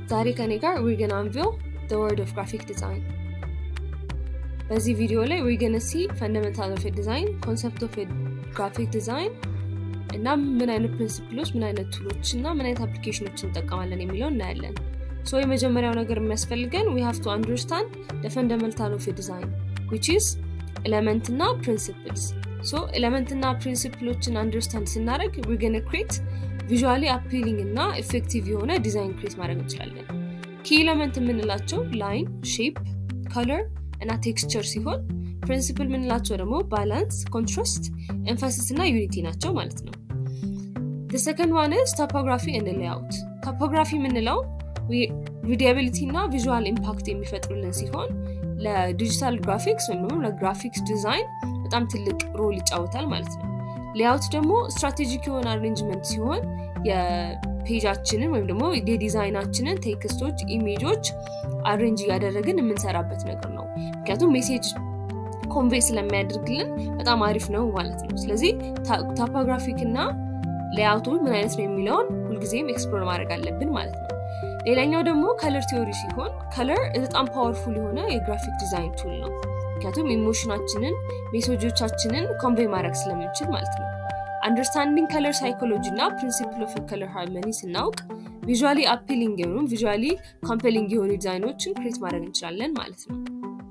ዛሬ ከኔ ጋር ዊር ገና አንቪል the word of graphic design በዚህ ቪዲዮ ላይ ዊር ገነ ሲ ፈንዳሜንታል ኦፍ ዲዛይን ኮንሰፕት ኦፍ ግራፊክ ዲዛይን እና ምን አይነት ፕሪንሲፕሎች ምን አይነት ቱሎች እና ምን አይነት አፕሊኬሽኖች እንጠቀማለን የሚለው እናያለን ሶ የመጀመሪያው ነገር የሚያስፈልገን ዊ ሃቭ ቱ አንደርስታንድ ደ ፈንዳሜንታል ኦፍ ዲዛይን ዊች ኢዝ ኤለመንት እና ፕሪንሲፕልስ ሶ ኤለመንት እና ፕሪንሲፕሎችን አንደርስታንድ ስናደረግ ዊ ገነ ክሬት ቪዥዋሊ አፒሊንግ እና ኤፌክቲቭ የሆነ ዲዛይን ክሬት ማድረግ እንችላለን ኪ ኤለመንት የምንላቸው ላይን ሼፕ ከለር እና ቴክስቸር ሲሆን ፕሪንሲፕል የምንላቸው ደግሞ ባላንስ ኮንትራስት ኤንፋሲስ እና ዩኒቲ ናቸው ማለት ነው ሰከንድ ዋን ስ ቶፖግራፊ እንድ ሌአውት ቶፖግራፊ የምንለው ሪዲያቢሊቲ እና ቪዥዋል ኢምፓክት የሚፈጥሩልን ሲሆን ለዲጂታል ግራፊክስ ወይም ደግሞ ለግራፊክስ ዲዛይን በጣም ትልቅ ሮል ይጫወታል ማለት ነው ሌአውት ደግሞ ስትራቴጂክ የሆነ አሬንጅመንት ሲሆን የፔጃችንን ወይም ደግሞ የዲዛይናችንን ቴክስቶች ኢሜጆች አሬንጅ እያደረግን የምንሰራበት ነገር ነው ምክንያቱም ሜሴጅ ኮንቬ ስለሚያደርግልን በጣም አሪፍ ነው ማለት ነው ስለዚህ ታፖግራፊክ እና ሌአውቱ ምን አይነት ነው የሚለውን ሁልጊዜም ኤክስፕሎር ማድረግ አለብን ማለት ነው ሌላኛው ደግሞ ከለር ቲዮሪ ሲሆን ከለር በጣም ፓወርፉል የሆነ የግራፊክ ዲዛይን ቱል ነው ምክንያቱም ኢሞሽናችንን ሜሴጆቻችንን ኮንቬይ ማድረግ ስለምንችል ማለት ነው አንደርስታንዲንግ ከለር ሳይኮሎጂ እና ፕሪንሲፕል ኦፍ ከለር ሃርመኒ ስናውቅ ቪዥዋሊ አፒሊንግ የሆኑ ቪዥዋሊ ኮምፔሊንግ የሆኑ ዲዛይኖችን ክሬት ማድረግ እንችላለን ማለት ነው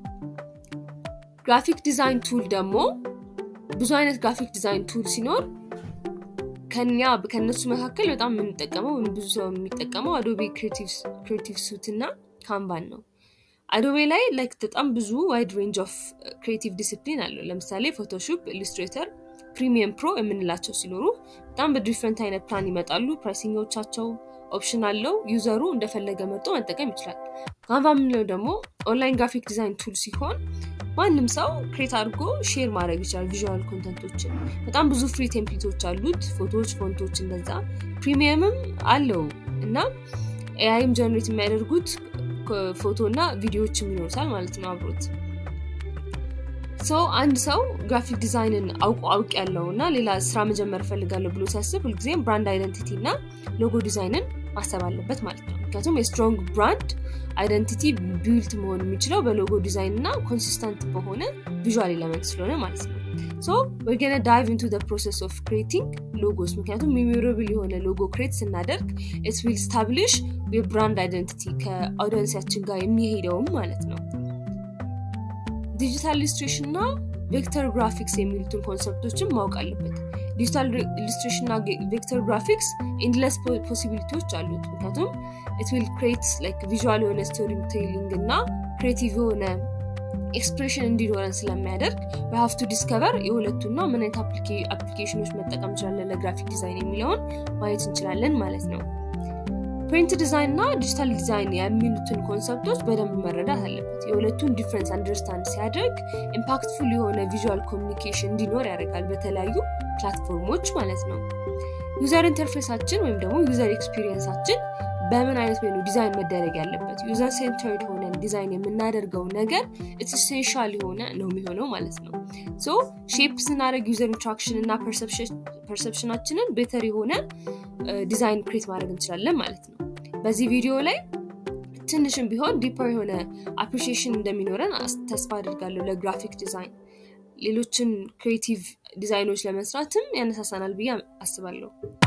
ግራፊክ ዲዛይን ቱል ደግሞ ብዙ አይነት ግራፊክ ዲዛይን ቱል ሲኖር ከኛ ከእነሱ መካከል በጣም የምንጠቀመው ብዙ ሰው የሚጠቀመው አዶቤ ክሬቲቭ ሱት እና ካምባን ነው አዶቤ ላይ ላይክ በጣም ብዙ ዋይድ ሬንጅ ኦፍ ክሬቲቭ ዲስፕሊን አለው ለምሳሌ ፎቶሾፕ ኢሉስትሬተር ፕሪሚየም ፕሮ የምንላቸው ሲኖሩ በጣም በዲፍረንት አይነት ፕላን ይመጣሉ ፕራይሲንጎቻቸው ኦፕሽን አለው ዩዘሩ እንደፈለገ መርጦ መጠቀም ይችላል ካንቫ የምንለው ደግሞ ኦንላይን ግራፊክ ዲዛይን ቱል ሲሆን ማንም ሰው ክሬት አድርጎ ሼር ማድረግ ይችላል ቪዥዋል ኮንተንቶችን በጣም ብዙ ፍሪ ቴምፕሌቶች አሉት ፎቶዎች ፎንቶች እንደዛ ፕሪሚየምም አለው እና ኤአይም ጀነሬት የሚያደርጉት ፎቶ እና ቪዲዮዎችም ይኖሩታል ማለት ነው አብሮት ሰው አንድ ሰው ግራፊክ ዲዛይንን አውቁ አውቅ ያለው እና ሌላ ስራ መጀመር እፈልጋለሁ ብሎ ሲያስብ ሁልጊዜም ብራንድ አይደንቲቲ እና ሎጎ ዲዛይንን ማሰብ አለበት ማለት ነው ምክንያቱም የስትሮንግ ብራንድ አይደንቲቲ ቢልት መሆን የሚችለው በሎጎ ዲዛይን እና ኮንሲስተንት በሆነ ቪዥዋል ኤለመንት ስለሆነ ማለት ነው ሶ ወገነ ዳይቭ ኢንቱ ፕሮሰስ ኦፍ ክሬቲንግ ሎጎስ ምክንያቱም ሜሞራብል የሆነ ሎጎ ክሬት ስናደርግ ኢት ዊል ስታብሊሽ የብራንድ አይደንቲቲ ከአውዲንሲያችን ጋር የሚሄደውም ማለት ነው ዲጂታል ኢሉስትሬሽን እና ቬክተር ግራፊክስ የሚሉትን ኮንሰፕቶችን ማወቅ አለበት ዲጂታል ኢሉስትሬሽን እና ቬክተር ግራፊክስ ኢንድለስ ፖሲቢሊቲዎች አሉት ምክንያቱም ኢት ዊል ክሬት ቪዥዋል የሆነ ስቶሪ ቴሊንግ እና ክሬቲቭ የሆነ ኤክስፕሬሽን እንዲኖረን ስለሚያደርግ በሀፍ ቱ ዲስከቨር የሁለቱና ምን አይነት አፕሊኬሽኖች መጠቀም እንችላለን ለግራፊክ ዲዛይን የሚለውን ማየት እንችላለን ማለት ነው ፕሪንት ዲዛይን እና ዲጂታል ዲዛይን የሚሉትን ኮንሰፕቶች በደንብ መረዳት አለበት የሁለቱን ዲፍረንስ አንደርስታንድ ሲያደርግ ኢምፓክትፉል የሆነ ቪዥዋል ኮሚኒኬሽን እንዲኖር ያደርጋል በተለያዩ ፕላትፎርሞች ማለት ነው ዩዘር ኢንተርፌሳችን ወይም ደግሞ ዩዘር ኤክስፒሪየንሳችን በምን አይነት ወይ ነው ዲዛይን መደረግ ያለበት ዩዘር ሴንተርድ ሆነን ዲዛይን የምናደርገው ነገር ኢሴንሻል የሆነ ነው የሚሆነው ማለት ነው ሶ ሼፕ ስናደረግ ዩዘር ኢንትራክሽን እና ፐርሰፕሽናችንን ቤተር የሆነ ዲዛይን ክሬት ማድረግ እንችላለን ማለት ነው በዚህ ቪዲዮ ላይ ትንሽም ቢሆን ዲፐር የሆነ አፕሪሺሽን እንደሚኖረን ተስፋ አድርጋለሁ ለግራፊክ ዲዛይን ሌሎችን ክሬቲቭ ዲዛይኖች ለመስራትም ያነሳሳናል ብዬ አስባለሁ